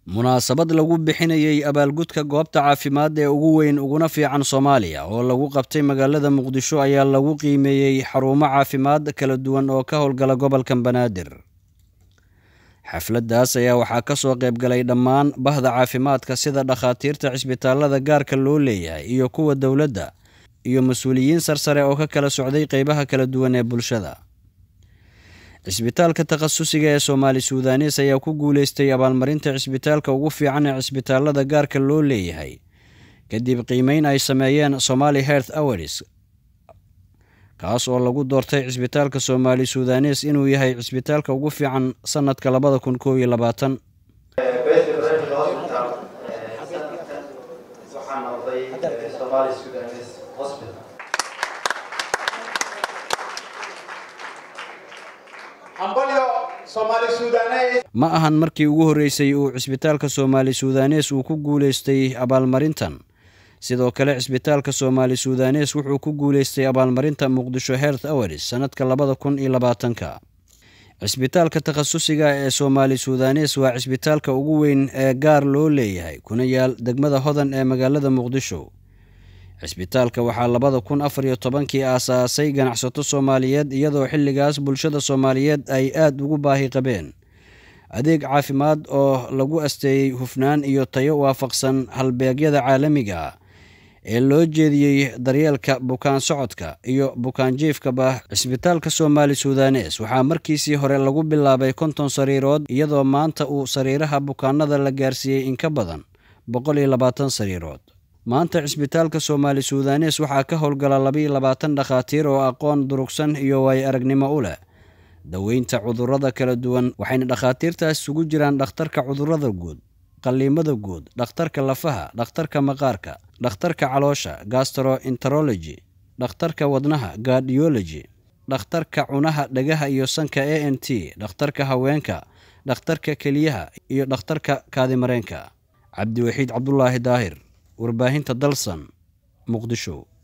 munaasabad lagu bixinayey abaalgudka goobta caafimaad ee ugu weyn uguna fiican soomaaliya oo lagu qabtay magaalada muqdisho ayaa lagu qiimeeyey xarumo caafimaad kala duwan oo ka howlgala gobolka banaadir xafladdaas ayaa waxaa ka soo qaybgalay dhammaan bahda caafimaadka sida dhakhaatiirta cisbitaalada gaarka loo leeyahay iyo kuwa dowladda iyo mas-uuliyiin sarsare oo ka kala socday qeybaha kala duwan ee bulshada cisbitaalka takhasusiga ee soomaali suudanes ayaa ku guuleystay abaalmarinta cisbitaalka ugu fiican ee cisbitaalada gaarka loo leeyahay kadib qiimeyn ay sameeyeen somali health awaris kaas oo lagu doortay cisbitaalka soomaali suudanes inuu yahay cisbitaalka ugu fiican sanadka labada kun koob iyo labaatan ma ahan markii ugu horreysay uu cisbitaalka soomaali suudanes uu ku guuleystay abaalmarintan sidoo kale cisbitaalka soomaali suudanes wuxuu ku guuleystay abaalmarinta muqdisho health awaris sannadka labada kun iyo labaatanka cisbitaalka takhasusiga ee soomaali suudanes waa cisbitaalka ugu weyn ee gaar loo leeyahay kuna yaal degmada hodan ee magaalada muqdisho cisbitaalka waxaa labada kun afar iyo tobankii aasaasay ganacsato soomaaliyeed iyadoo xilligaas bulshada soomaaliyeed ay aad ugu baahi qabeen adeeg caafimaad oo lagu asteeyey hufnaan iyo tayo waafaqsan halbeegyada caalamiga ah ee loo jeediyey daryeelka bukaan socodka iyo bukaan jiifkaba cisbitaalka soomaali suudanes waxaa markiisii hore lagu bilaabay konton sariirood iyadoo maanta uu sariiraha bukaanada la gaarsiiyey in ka badan boqol iyo labaatan sariirood maanta cisbitaalka soomaali suudanes waxaa ka howlgala labaiyo labaatan dhakhaatiir oo aqoon durugsan iyo waayo aragnimo u leh daweynta cudurrada kala duwan waxayna dhakhaatiirtaas isugu jiraan dhakhtarka cudurrada guud qalliimada guud dhakhtarka lafaha dhakhtarka maqaarka dhakhtarka caloosha gastroenterology dhakhtarka wadnaha gardiology dhakhtarka cunaha dhagaha iyo sanka a n t dhakhtarka haweenka dhakhtarka keliyaha iyo dhakhtarka kaadimareenka cabdiwaxiid cabdulaahi daahir warbaahinta dalsan muqdisho